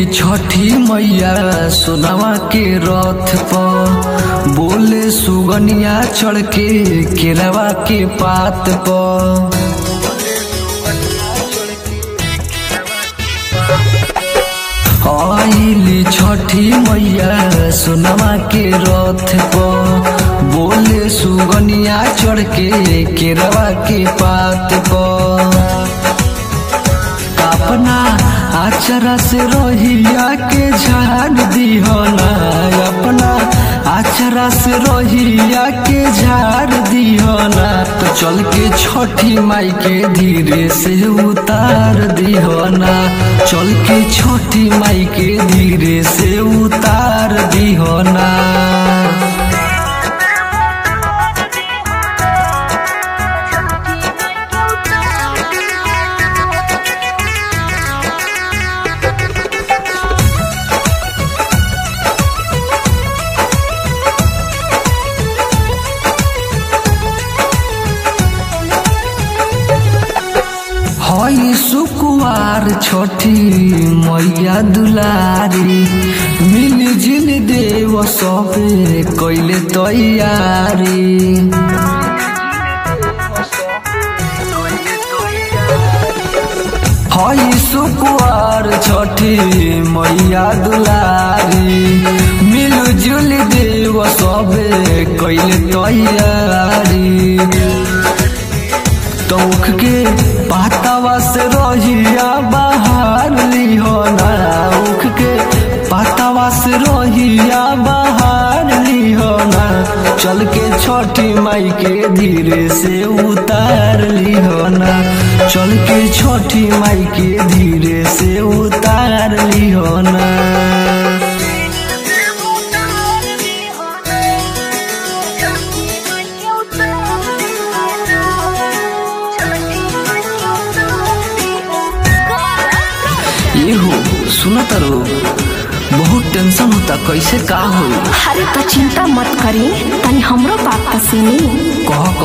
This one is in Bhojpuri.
छठी मैया सोनावा के रथ पर बोले सुगनिया चढ़ के केरवा के पात पर आइली छठी मैया सोनावा के रथ पर बोले सुगनिया चढ़ के केरवा के पात पर अपना आचरा से रोहिया के झाड़ दिहना अपना आचरा से रोहिया के झाड़ दिहना तो चल के छठी माई के धीरे से उतार दिहना चल के छठी माई के धीरे से उतार दिहना हई सुकुवार छठी मैया दुलारी मिल जिल देव सबे कैले तैयारी हई सुकुवार छठी मैया दुलारी मिल जुल देव सबे कैले तैयारी तौख के पातावा से रोहिया बाहर लिहोना उख के पातावा से रोहिया बाहर लिहोना चल के छठी माई के धीरे से उतार लिहोना चल के छठी माई के धीरे से उतार लिहोना ये हो सुना तारो बहुत टेंशन होता कैसे का होई अरे तो चिंता मत करी तनी हमरो बात तो सुनी कह